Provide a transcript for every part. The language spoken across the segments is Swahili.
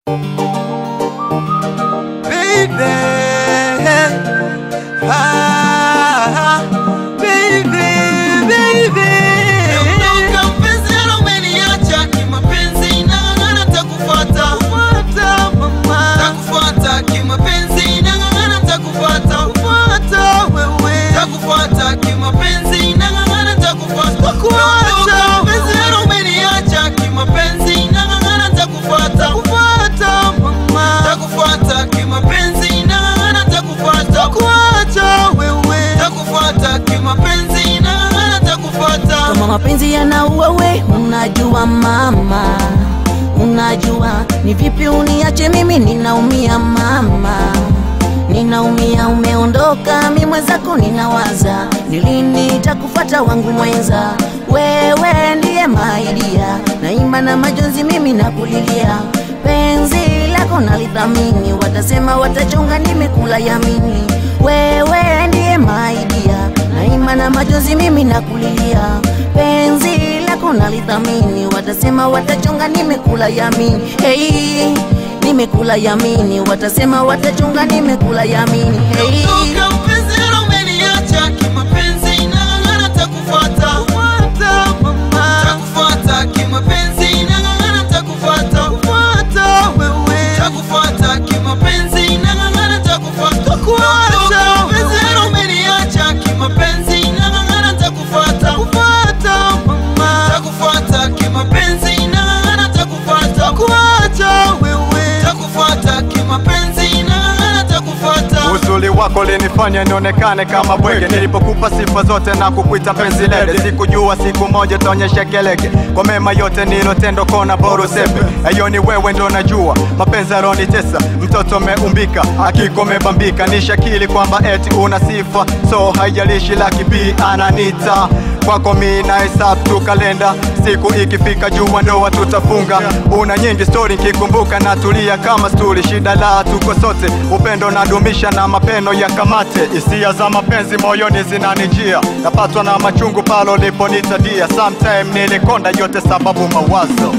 Baby, ah, baby, baby. Ondoka mpenzi, ala umeniacha kimapenzi, nang'ang'ana takufuata. Fuata mama, Takufuata kimapenzi, nang'ang'ana takufuata. fuata wewe, Takufuata kimapenzi, nang'ang'ana takufuata. Takuacha. Ondoka mpenzi, ala umeniacha kimapenzi, nang'ang'ana takufuata. fuata mama, Takufuata kimapenzi, nang'ang'ana takufuata. fuata wewe, Takufuata kimapenzi, nang'ang'ana takufuata. kama mapenzi yanaua we unajua mama unajua ni vipi uniache mimi ninaumia mama ninaumia umeondoka mi mwenzako ninawaza nilini nitakufata wangu mwenza wewe ndiye maidia naimba na majonzi mimi nakulilia penzi lako nalithamini watasema watachonga nimekula yamini wewe ndiye maidia naimba na majonzi mimi nakulilia penzi lako nalithamini watasema watachonga nimekula yamini hey, nimekula yamini watasema watachonga nimekula yamini hey. Ondoka mpenzi, ala umeniacha kimapenzi, nang'ang'ana takufuata. fuata mama, Takufuata kimapenzi, nang'ang'ana takufuata. fuata wewe, Takufuata kimapenzi, nang'ang'ana takufuata. Takuacha. Ondoka mpenzi, ala umeniacha kimapenzi, nang'ang'ana takufuata. fuata mama, Takufuata kimapenzi, nang'ang'ana takufuata. fuata wewe, Takufuata kimapenzi, nang'ang'ana takufuata. Uzuri wako linifanya nionekane kama bwege, nilipokupa sifa zote na kukuita mpenzi lede. Sikujua siku moja taonyesha keleke kwa mema yote nilotendo, kona bora useme ayo ni wewe ndo najua mapenzi alonitesa. Mtoto meumbika akiko mebambika, ni shakili kwamba eti una sifa, so haijalishi laki bi ananita kwako mi na hesabu tu kalenda, siku ikifika jua ndoa tutafunga. Una nyingi stori nkikumbuka natulia kama stuli, shida la tuko sote, upendo nadumisha na mapeno ya kamate. Hisia za mapenzi moyoni zinanijia, napatwa na machungu palo liponitadia. Sometime nilikonda yote sababu mawazo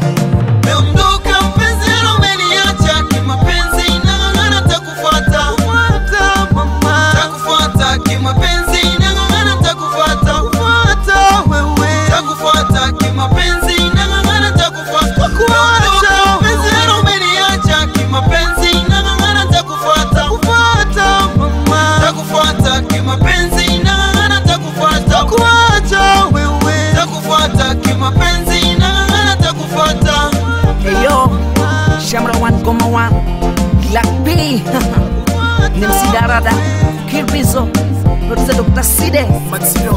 Meondoka mpenzi, ala umeniacha kimapenzi, nang'ang'ana takufuata. fuata mama, Takufuata kimapenzi, nang'ang'ana takufuata. fuata wewe, Takufuata kimapenzi, nang'ang'ana takufuata. Meondoka mpenzi, ala umeniacha kimapenzi, nang'ang'ana takufuata. fuata mama, Takufuata kimapenzi, nang'ang'ana takufuata. fuata wewe, Takufuata kimapenzi, nang'ang'ana takufuata. Eyo, Shamra one Goma one, Black B, Nimsi Darada, Kid Rizzo, producer Dr. Side,